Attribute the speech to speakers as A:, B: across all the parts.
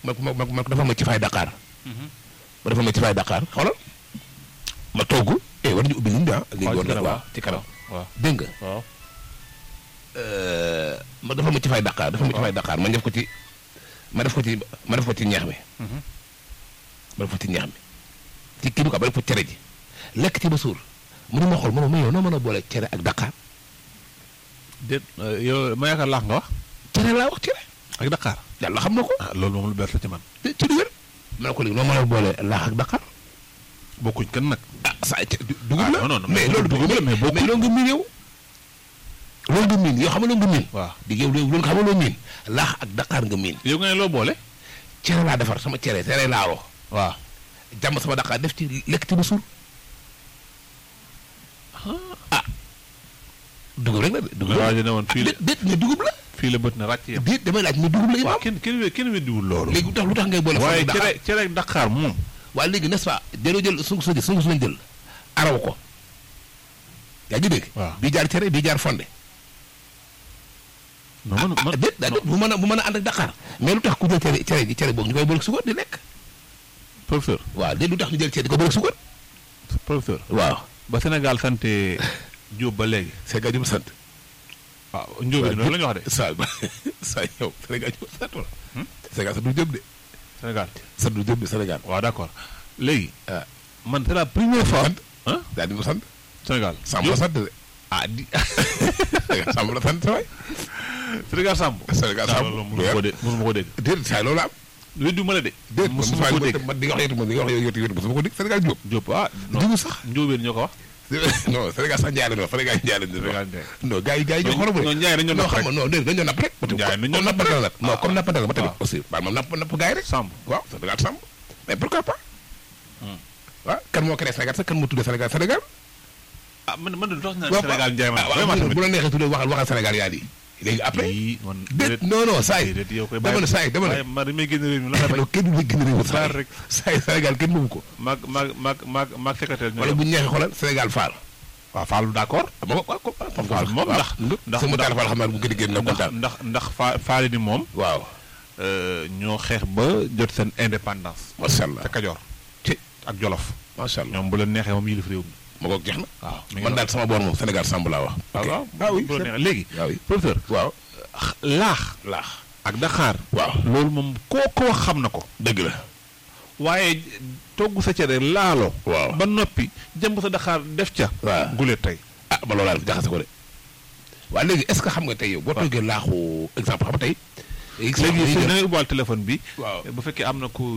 A: ma ma ma ma dafa ma ci fay Dakar. ma dafa ma ci fay Dakar xoolal ma togg eh war nañu ubbi ligne bi ah. ligne war na waaw ci kanam
B: waaw
A: dégg nga.
B: waaw.
A: ma dafa ma ci fay Dakar dafa ma ci fay Dakar ma def ko ci ma def ko ci ma def ko ci ñeex mi. ma def ko ci ñeex mi ci kii bi quoi ma def ko cere ji lekk ci ba suur mu ne ma xool ma ma yow noo mën a boole cere ak Dakar
B: déet yow ma yaakaar laax nga wax.
A: cere laa wax cere
B: ak Dakar.
A: yàlla xam na ko.
B: ah loolu moom lu bees la ci man.
A: te ci du wér ma ne ko léegi noo mën a boole laax ak Dakar
B: bokkuñ kenn nag.
A: ah saa ca dugub
B: Ah,
A: la
B: non, non, non,
A: mais
B: mais
A: loolu
B: dugub la, mais bokkul.
A: mais loolu nga miin yow loolu nga miin yow xam nga loolu nga miin
B: waaw
A: di yow loolu nga xam nga loolu miin laax ak Dakar nga miin
B: yow nga ne loo boole.
A: cere laa defar sama cere cere laalo
B: waaw.
A: jàmm sama Dakar def ci lekk ci ba suur ah dugub rek la de dugub
B: waaw
A: la
B: ne woon fii la
A: déet déet mais dugub la
B: fii la bët na ràcc yem.
A: déet damay laaj mais dugub la
B: waaw
A: imaam
B: kenn kenn kenn weddiwul loolu.
A: léegi lu tax lu tax ngay boole
B: waaye
A: Dakar
B: cere cere ak Dakar moom.
A: waaye léegi n'est-ce pas dañoo jël sungu sa sungu lañ jël araw ko yaa ngi dégg
B: waaw.
A: bii jaar cere bii jaar fonde
B: non man
A: ah
B: man
A: déet daa déet bu mën a bu mën a ànd ak Dakar mais lu tax ku jël cere cere ji cere boobu ñu koy boole suukar di lekk
B: professeur
A: waaw déet lu tax ñu jël cere di ko boole suukar
B: professeur.
A: waaw
B: ba Sénégal sante Diop ba léegi.
A: Sénégal ñu sant
B: waaw Ndiobé loolu la ñu wax de.
A: saa saa yow Sénégal ñu sant wala Sénégal sant du jëm de
B: Sénégal.
A: sant du jëm de Sénégal
B: waaw d'accord léegi.
A: ah
B: man c'est la première fois.
A: sant
B: ah
A: daal di ko sant
B: Sénégal.
A: Samb la sant de
B: ah di
A: Sénégal Samb la sant sa waay
B: Sénégal Samb.
A: Sénégal Samb
B: loolu mosuma ko dégg mosuma ko dégg.
A: déet saa loolu am
B: weddu ma la de.
A: déet
B: mosuma ko dégg
A: man di nga wax yow man di nga wax yow yow mosuma ko dégg Sénégal Diop
B: Diop ah. non
A: digu sax
B: Ndiobé ñoo ko wax.
A: non Sénégal sax njaay la ñu wax Sénégal njaay la ñu wax
B: Sénégal Ndiaye.
A: non gars yi gars yi ñoo xorom
B: non Ndiaye dañoo
A: non
B: napp
A: xam
B: rek.
A: nga non déedéet dañoo napp rek
B: Ndiaye dañoo
A: comme
B: napp
A: nappante la nag non
B: Ah,
A: comme nappante la ma tamit
B: ah.
A: aussi baal ma napp napp gars yi rek
B: Samb.
A: waaw Sénégal Samb mais pourquoi pas
B: Hmm.
A: waaw kan moo créé Sénégal sax kan moo tuddee Sénégal Sénégal
B: ah man man de lu tax ñu naan
A: waaw
B: Sénégal Ndiaye man
A: ah, waaw,
B: vraiment tamit.
A: bu la neexee tuddee waxal waxal Sénégal yaa di léegi après
B: Yii, man
A: déet non non saa yi
B: déedéet yow koy
A: dama ne saa yi dama
B: waaye
A: ne
B: man damay génn réew mi la nga
A: non kenn du la gën a réew saa
B: Baal
A: yi
B: rek.
A: saa yi Sénégal kenn moomu ko
B: maag maag maag maag maag secrétaire ñoo
A: wala bu ñu neexee xoolal Sénégal Fall
B: waaw Fallou d'accord
A: ma ko waaw ko
B: Fall moom ndax ndax
A: sama taal Fall xam naa bu gën a génn na
B: ndax
A: kontaan
B: ndax ndax fa faale ni moom
A: waaw
B: euh, ñoo xeex ba jot seen indépendance
A: macha allah
B: te Kajoor
A: ci
B: ak Jolof
A: macha allah
B: ñoom bu leen neexee moom yilif réew mi
A: ma ko jeex na
B: waaw mi ngi
A: man daal sama boor moom Sénégal Samb laa wax
B: waaw waaw
A: ah oui
B: bu la neexee léegi
A: waaw oui
B: professeur
A: waaw
B: laax
A: laax
B: ak Dakar
A: waaw
B: loolu moom koo ko wax xam na ko
A: dëgg la
B: waaye togg sa cere laalo
A: waaw
B: ba noppi jëmb sa Dakar def ca
A: waaw
B: gulee tey
A: ah ma loolaa def jaxase ko de waaye léegi est ce que xam nga tey yow boo toggee laaxu exemple xam nga tey
B: léegi su na ngay ubbaal téléphone bi
A: waaw
B: bu fekkee am na ku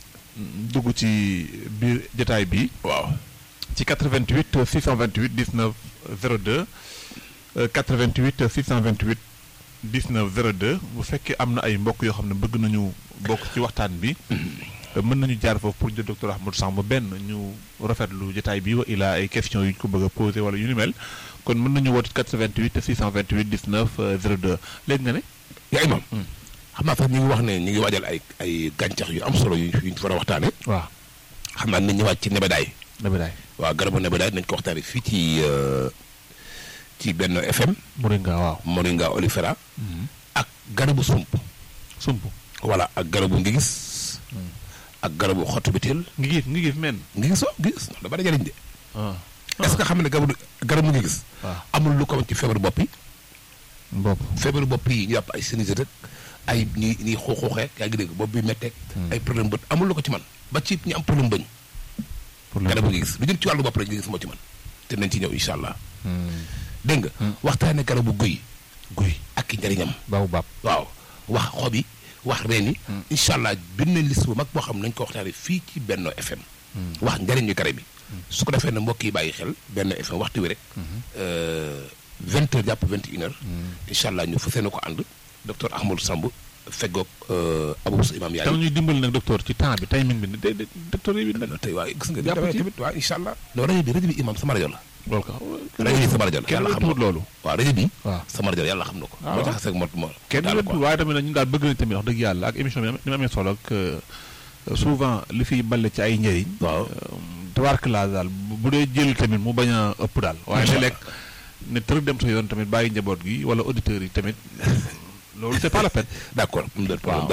B: dugg ci biir jotaay bi
A: waaw
B: ci 88 628 19 02 euh, 88 628 19 02 bu fekkee am na ay mbokk yoo xam ne bëgg nañu bokk ci waxtaan bi euh, mën nañu jaar foofu pour jël docteur Ahmadou Samb benn ñu rafetlu jotaay bi wa ilaa ay questions yu ñu ko bëgg a posé wala yu ni mel kon mën nañu woote 88 628 19 euh, 02 léegi nga ne
A: yaa imam
B: Hmm.
A: xam naa sax ñu ngi wax ne ñu ngi waajal ay ay gàncax yu am solo yu ñu war a waxtaane
B: waaw
A: xam naa nañ ñëwaat ci nebedaay
B: dama daay
A: waaw garabu nebedaay nañ ko waxtaane fii ci euh, ci benn FM
B: Moringa waaw
A: Moringa olifera ak garabu sump
B: sump
A: voilà ak garabu ngi gis ak garabu xottu bitil
B: ngi gis ngi gis men
A: ngi gis waaw ngi gis da bari jëriñ de
B: ah
A: est ce que xam ne garabu garabu ngi gis
B: waaw
A: amul lu ko ci feebaru bopp yi
B: bopp
A: feebaru bopp yi ñu yàpp ay sinusite rek ay ñi ñi xuuxuuxee yaa ngi dégg bopp bi metteeg ay problème bët amul lu ko ci man ba ci ñu am problème bëñ
B: pour
A: garabu ngi gis lu jëm ci wàllu bopp rek ngi gis moo ci man te nañ ci ñëw incha allah dégg nga waxtaane garabu guy guy ak i njëriñam
B: baabu baab
A: waaw wax xob yi wax reen yi incha allah bind nañ liste bu mag boo xam ne nañ ko waxtaane fii ci Benno FM wax njëriñu garab yi su ko defee ne mbokk yi bàyyi xel Benno FM waxtu wi rek vingt heures jàpp vingt et une heures incha allah ñu fas yéene ko ànd docteur Ahmadou Samb feggoog Abou Sa imam yaay
B: tam ñuy dimbali nag docteur ci temps bi timing bi de de docteur yi bi nag
A: tey waaye gis nga
B: Jàpp
A: damay
B: ci.
A: tamit waaw incha allah non rajo bi rajo bi imam sama rajo la
B: loolu ka
A: rajo bi sama rajo la
B: kenn
A: yàlla xam
B: wettuwut
A: na
B: loolu
A: waaw rajo bi
B: waaw
A: sama rajo la yàlla xam na ko
B: Ah,
A: moo
B: waaw.
A: tax seeg mot mo
B: kenn
A: daal
B: wettu
A: quoi.
B: waaye tamit nag ñun daal bëgg nañ tamit wax dëgg yàlla ak émission bi am- ni ma amee solo ak euh, souvent li fiy balle ci ay njëriñ
A: waaw
B: tabarkala daal bu bu dee jël tamit mu bañ a ëpp daal waaye
A: Incha
B: léeg-léeg ne tërëg dem sa yoon tamit bàyyi njaboot gi wala auditeurs yi tamit loolu c'est pas la peine
A: d'accord am na problème